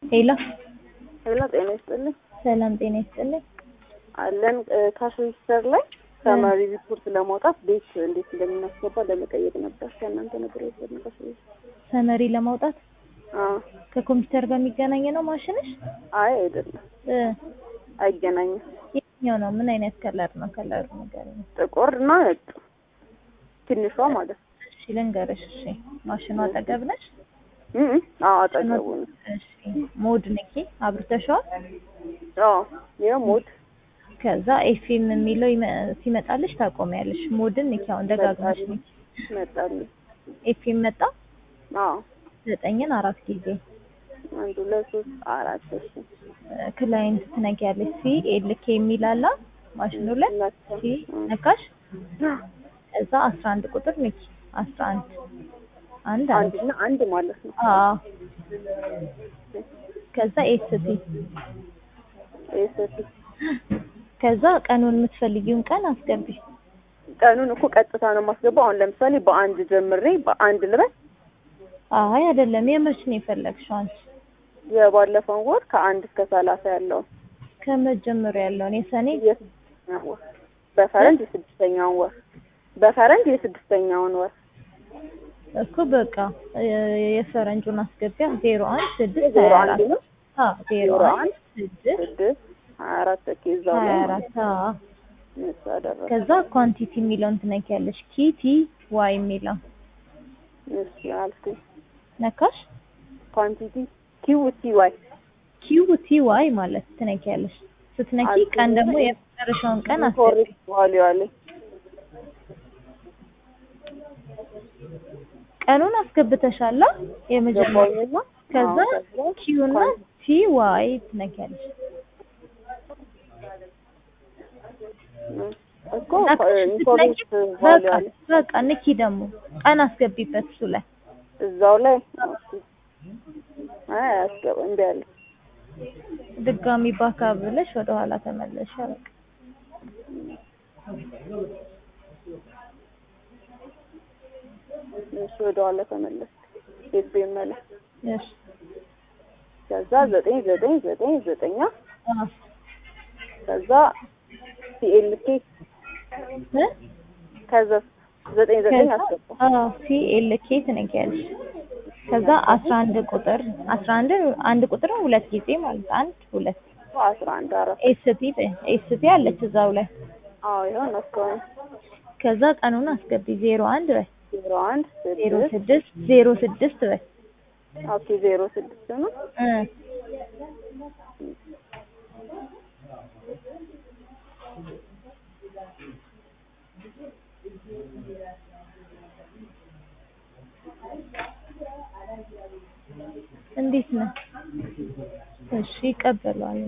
ሄሎ ሄሎ ጤና ይስጥልኝ ሰላም ጤና ይስጥልኝ። አለን ካሽ ሬጅስተር ላይ ተማሪ ሪፖርት ለማውጣት ቤት እንዴት እንደምናስገባ ለመጠየቅ ነበር። ከእናንተ ነበር የወሰድነው ካሽ ሬጅስተር። ሰመሪ ለማውጣት አዎ። ከኮምፒውተር ጋር የሚገናኝ ነው ማሽንሽ? አይ አይደለም፣ እ አይገናኝም። የትኛው ነው? ምን አይነት ከለር ነው? ከለሩ ንገረኝ። ጥቁር እና ነጭ ትንሿ ማለት ነው። እሺ ልንገርሽ። እሺ ማሽኑ አጠገብ ነሽ? እ እ አዎ አጠገቡ ነው። እሺ ሞድ ንኪ። አብርተሽዋል? አዎ ይኸው ሞድ ከዛ ኤፍኤም የሚለው ይመ- ሲመጣልሽ ታቆሚያለሽ። ሞድን ንኪ። አሁን ደጋግመሽ ንኪ። መጣልኝ። ኤፍኤም መጣ። አዎ ዘጠኝን አራት ጊዜ አንድ ሁለት ሶስት አራት እሺ ክላይንት ትነጊያለሽ። ሲ ኤል ኬ የሚል አለ ማሽኑ ላይ ነካ። ሲ ነካሽ። እዛ አስራ አንድ ቁጥር ንኪ። አስራ አንድ አንድ አንድ አንድ እና አንድ ማለት ነው። አዎ ከዛ ኤስቲ ኤስቲ ከዛ ቀኑን የምትፈልጊውን ቀን አስገቢ። ቀኑን እኮ ቀጥታ ነው የማስገባው። አሁን ለምሳሌ በአንድ ጀምሬ በአንድ ልበል አይ አይደለም፣ የመች ነው የፈለግሽው አንቺ? የባለፈውን ወር ከአንድ እስከ ሰላሳ ያለውን ከመጀመሪያ ያለውን የሰኔ የስድስተኛውን ወር በፈረንጅ የስድስተኛውን ወር በፈረንጅ የስድስተኛውን ወር እኮ በቃ የ- የፈረንጁን አስገቢያ ዜሮ አንድ ስድስት ዜሮ ሀያ አንድ አራት ነው አዎ ዜሮ ዜሮ አንድ አንድ ስድስት ስድስት ሀያ አራት እዛው ሀያ ላይ አራት አዎ እሱ አደረገ። ከዛ ኳንቲቲ የሚለውን ትነኪያለሽ። ኪቲ ዋይ የሚለው እሺ አልኩኝ። ነካሽ። ኳንቲቲ ኪው ቲ ዋይ ኪው ቲ ዋይ ማለት ትነኪያለሽ። ስትነኪ አልኩኝ። ቀን ደግሞ የመጨረሻውን ቀን አስገቢ። ኮሬክት ዋሊው አለኝ። ቀኑን አስገብተሻላ የመጀመሪያ ገባኝና ከዛ አዎ፣ ከዛ ኪው እና ቲ ዋይ ትነኪያለሽ። እኮ ነካሽ ኢንፎርሜት ስትነኪ ዋሊው በቃ አለኝ በቃ ንኪ ደግሞ ቀን አስገቢበት እሱ ላይ እዛው ላይ አይ አያስገባ እምቢ አለ። ድጋሚ ባካ ብለሽ ወደ ኋላ ተመለሽ። በቃ እሱ ወደ ኋላ ተመለስ ቤት መለ እሺ ከዛ ዘጠኝ ዘጠኝ ዘጠኝ ዘጠኛ አዎ ከዛ ሲኤልኬ እ ከዛ ዘጠኝ ዘጠኝ ከዛ አስገባ አዎ ሲ ኤል ኬ ትነኪያለሽ። ከዛ አስራ አንድ ቁጥር አስራ አንድ አንድ ቁጥር ሁለት ጊዜ ማለት አንድ ሁለት አስራ አንድ አራት ኤስቲ ኤስቲ አለች እዛው ላይ አዎ ይሆን እስካሁን ከዛ ቀኑን አስገቢ ዜሮ አንድ በይ ዜሮ አንድ ዜሮ ስድስት ስድስት ዜሮ ስድስት በይ ኦኬ ዜሮ ስድስት ነው እ እንዴት ነው? እሺ ይቀበለዋል።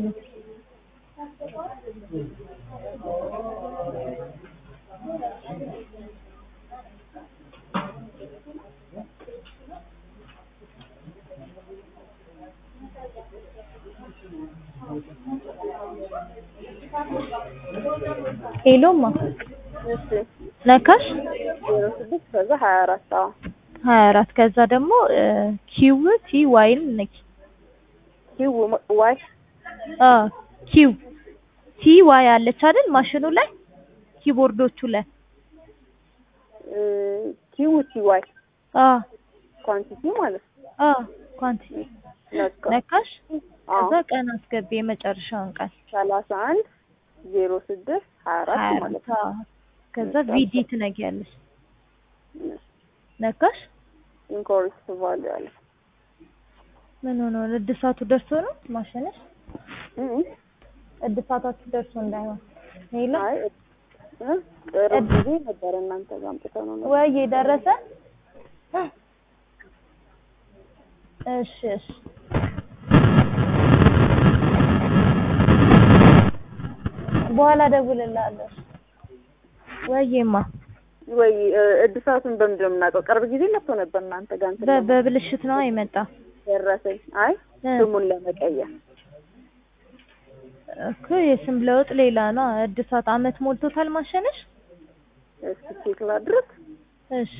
ሄሎማ እሺ ነካሽ ዜሮ ስድስት ከዛ ሀያ አራት አዎ ሀያ አራት ከዛ ደግሞ ኪው ቲ ዋይን ነኪ ኪው ዋይ አ ኪው ቲ ዋይ አለች አይደል ማሽኑ ላይ ኪቦርዶቹ ላይ ኪው ቲ ዋይ አ ኳንቲቲ ማለት ነው አ ኳንቲቲ ነካ ነካሽ አዎ ከዛ ቀን አስገቢ የመጨረሻውን ቃል ሰላሳ አንድ ዜሮ ስድስት ሀያ ሀያ አራት ማለት አራት ነው አዎ ከዛ ቪዲ ትነጊያለሽ ነካሽ ኢንኮሬክት ቫሉ አለ ምን ሆኖ ነው? እድሳቱ ደርሶ ነው ማሽንሽ እ እ እድሳታችሁ ደርሶ እንዳይሆን ሄሎ አይ እ ቅርብ ጊዜ ነበር እናንተ ጋር አምጥተው ነው ነበር ወይ ደረሰ እሺ እሺ በኋላ ደውልልሃለሁ ወይማ ወይ እ እድሳቱን በምንድን ነው የምናውቀው? ቅርብ ጊዜ መጥቶ ነበር እናንተ ጋር እንትን በ- ለማለት በብልሽት ነው የመጣ ደረሰኝ። አይ እ ስሙን ለመቀየር እኮ የስም ለውጥ ሌላ ነው። እድሳት አመት ሞልቶታል ማሸነሽ? እስኪ ቼክ ላድርግ። እሺ